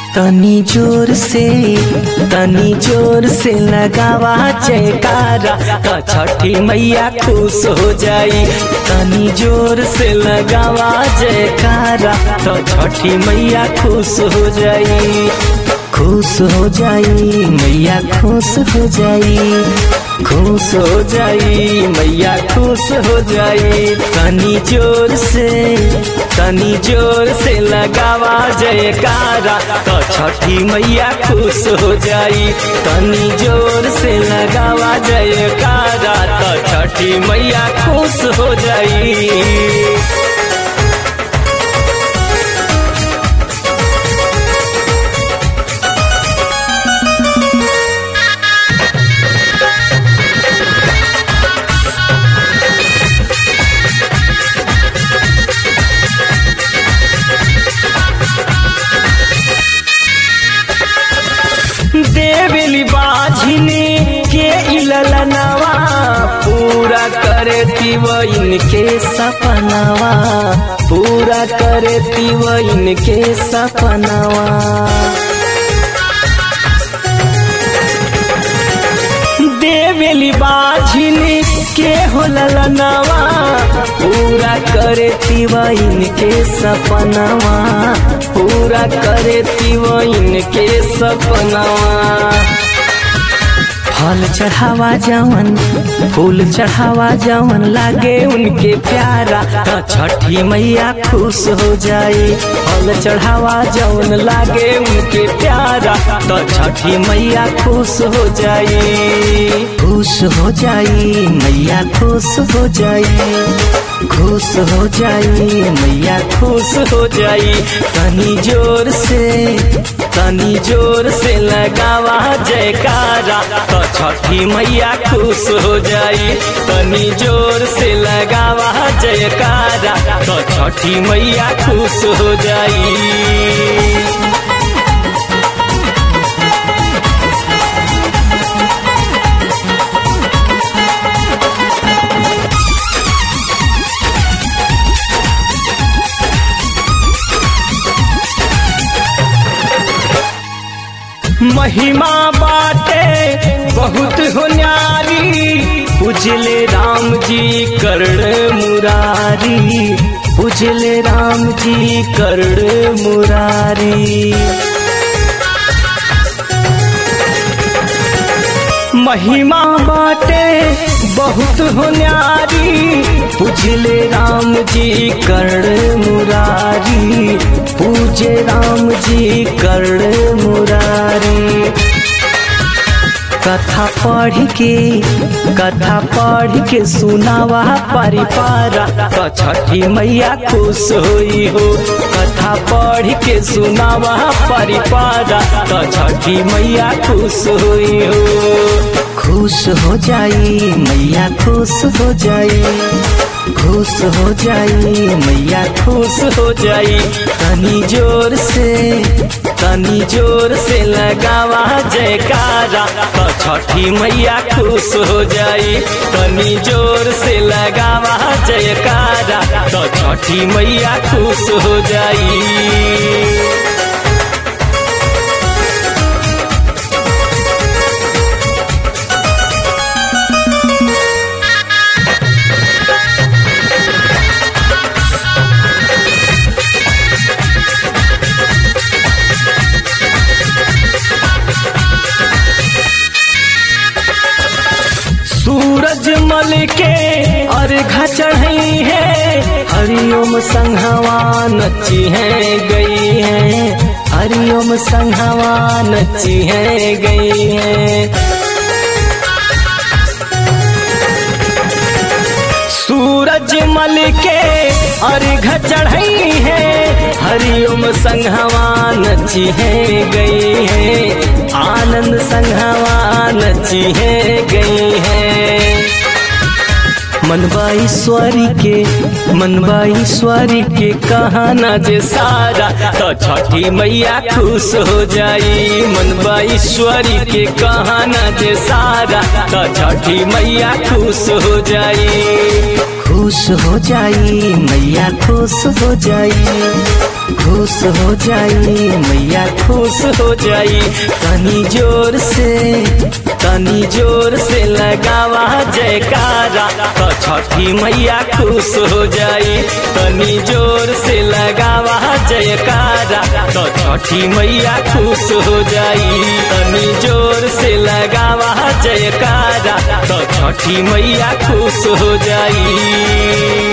तनी जोर से तनी जोर से लगावा जयकारा तो छठी मैया खुश हो जाई तनी जोर से लगावा जयकारा तो छठी मैया खुश हो जाई खुश हो जाई मैया खुश हो जाई खुश हो जाई मैया खुश हो जाई तनी जोर से तनी जोर से लगावा जयकारा तो छठी मैया खुश हो जाई तनी जोर से लगावा जयकारा तो छठी मैया खुश हो जाई देवली बाझिनी के इललनवा पूरा करे तीव इनके सपनवा पूरा करे तीव इनके सपनवा देवली बाझिनी के हो ललनवा पूरा करे तीवा इनके सपनवा पूरा करे तीवा इनके सपनवा फल चढ़ावा जवन फूल चढ़ावा जवन लागे उनके प्यारा तो छठी मैया खुश हो जाई फल चढ़ावा जवन लागे उनके प्यारा तो छठी मैया खुश हो जाई खुश हो जाई मैया खुश हो जाई खुश हो जाई मैया खुश हो जाई तनी जोर से तनी जोर से लगावा जयकारा तो छठी मैया खुश हो जाई तनी जोर से लगावा जयकारा तो छठी मैया खुश हो जाई महिमा बाटे बहुत हो न्यारी उजले राम जी कर्ण मुरारी उजले राम जी कर्ण मुरारी महिमा बाटे बहुत हो न्यारी पूजले राम जी कर्ण मुरारी पूजे राम जी कर्ण मुरारी कथा पढ़ के कथा पढ़ के सुनावा परिपारा तो छठी मैया खुश होई हो कथा पढ़ के सुनावा परिपारा तो छठी मैया खुश होई हो खुश हो जाई मैया खुश हो जाई खुश हो जाई मैया खुश हो जाई तनी जोर से तनी जोर से लगावा जयकारा तो छठी मैया खुश हो जाई तनी जोर से लगावा जयकारा तो छठी मैया खुश हो जाई सूरज मल के अर्घ चढ़ई है हरिओम संघवा नची है गई है हरिओम संघवा नची है गई है सूरज मल के अर्घ चढ़ई है हरिओम संघवा नची है गई है आनंद संघवा नची है गई है मनबा ईश्वरी के मनबा ईश्वरी के कहाना जे सारा तो छठी मैया खुश हो जाई मनबा ईश्वरी के कहाना जे सारा तो छठी मैया खुश हो जाई खुश हो जाई मैया खुश हो जाई खुश हो जाई मैया खुश हो जाई तनी जोर से तनी जोर से लगावा जयकारा तो छठी मैया खुश हो जाई तनी जोर से लगावा जयकारा तो छठी मैया खुश हो जाई तनी जोर से लगावा जयकारा तो छठी मैया खुश हो जाई